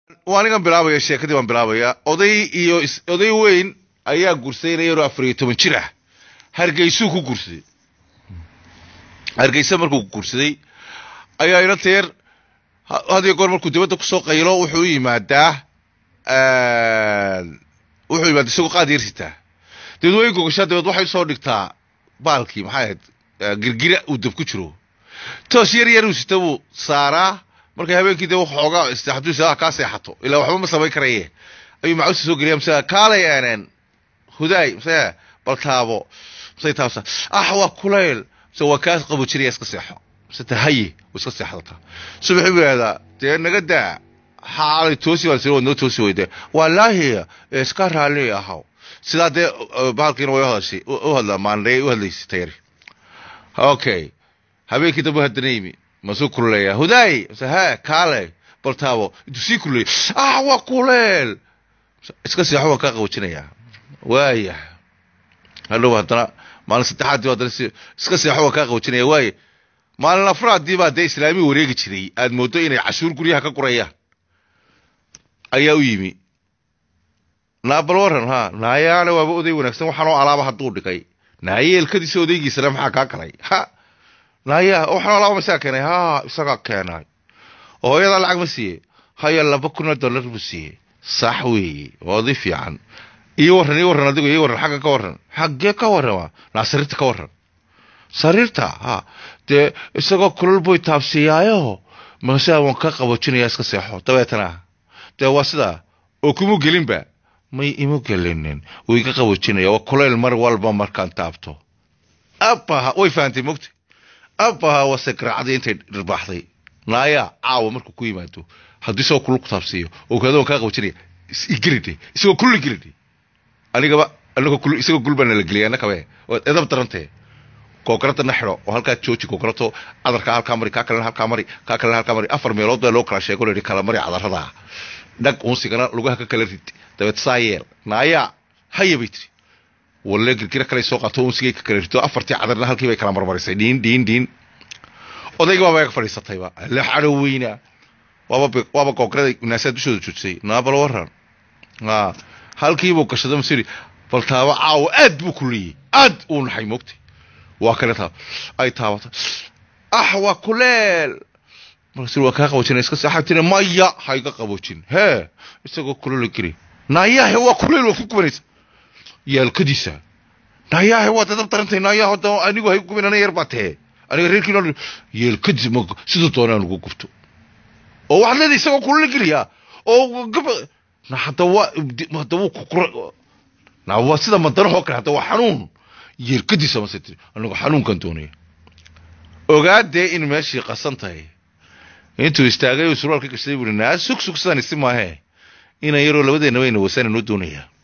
waa anigan bilaabaya sheekadii baan bilaabaya oday iyo oday weyn ayaa gursaynaya yaroo afar iyo toban jir ah hargeysuu ku gursaday hargeysa markuu gursaday ayaa ina teer hadiyo goor markuu dibadda kusoo qaylo wuxuu u yimaadaa wuxuu yimaada isagoo qaad yarsitaa dabeed way gogashaa dabeed waxay usoo dhigtaa baalkii maxay ahayd girgira uu dab ku jiro toos yar yar uu sita buu saaraa markay habeenkii dee xoogaa hadduu is kaa seexato ilaa waxba ma samayn karaye ayuu macuusta soo geliya mase kaalay aaneen hudaay mase baltaabo mase taabsa ah waa kulayl mase waa kaa qabojinaya iska seexo mase tahaye waa iska seexdata subaxii buu yihahdaa dee naga daa xaalay toosi baan sii noo toosi weyde wallaahi iska raalli ahaw sidaa dee bahalkiina way uhadashay u hadla maandhey u hadlaysay tayari okay habeenkii dambe haddana yimi masuu kululeeyaa hudaay mase he kaale baltaabo intuu sii kululeeyay ah waa kuleel iska seexo waan kaa qabojinayaa waaya hadhow haddana maalin saddexaadii haddana si iska seexo waan kaa qabojinaya waaya maalin afraadii baa dee islaamii wareegi jiray aad mooddo inay cashuur guryaha ka gurayaan ayaa u yimi naabal waran ha naayaana waaba oday wanaagsan waxaanoo alaaba hadduu dhigay naayeelkadiisa odaygiisana maxaa kaa galay ha naaya waxaanoo alaaba masaa keenay ha isagaa keenay oo hooyadaa lacag ma siiye haya laba kun oo dollar buu siiyey sax weeye waa oday fiican iyo warran iyo warran adigo iyo warran xagga ka warran xaggee ka warrama naa sariirta ka warran sariirta ha dee isagoo kulal boy taabsiiyaayo masaa waan ka qabojinaya iska seexo dabeetana dee waa sidaa oo kuma gelinba may imu gelinin wuu iga qabojinaya waa kulayl mar walba markaan taabto abaha way fahantay mogta abaha wase garaacday intay dhirbaaxday naaya caawa markuu ku yimaado haddii isagoo kulul ku taabsiiyo oo kaada waan kaa qabojinaya igelidhe isagoo kulli gelidhe anigaba anagoo kul isagoo gul baana la geliyay annakabe waad edab darantee googaradana xidho oo halkaa jooji googarato cadarkaa halkaa mari kaa kalena halkaa mari kaa kalena halkaa mari afar meelood baa loo kala sheego la yidhi kala mari cadarada dhag unsigana lugaha ka kala rid dabeed saa yeel naayaa haya bay tiri walle girgira kale soo qaato unsigay ka kala rido afartii cadarna halkii bay kala marmarisay dhiin dhiin dhiin odayga baaba ga fadhiisatayba la xadho weyna waaba waaba goograda naasaa dushooda joojisay naabal waran ha halkiibuu gashaday masiri baltaaba caawa aad buu kuliyey aad uu naxay moogtay waa kale taa ay taabata ah waa kuleel markaasir waa kaa qabojina iska seexaa tiri maya ha iga qabojin hee isagoo kulelo geli naayahe waa kuleel waa ku gubanaysa yaalkadiisa naayahe waa dadab darantay naayahe hadda anigu hay gubin ana yar baa tee aniga reerkiina yeelkadiisa ma siduu doonaan ugu gubto oo waxaad leedahay isagoo kulelo geliya oo gaba na hadda waa hadda wuu kukura na waa sida madanahoo kale hadda waa xanuun yeelkadiisa mase tiri anigu xanuunkan doonaya ogaadee in meeshii qasan tahay intuu istaagay uu surwaalka gashaday buu naa sug sug sidaan isi maahee inan yaroo labadeenna wayna wasananoo doonayaa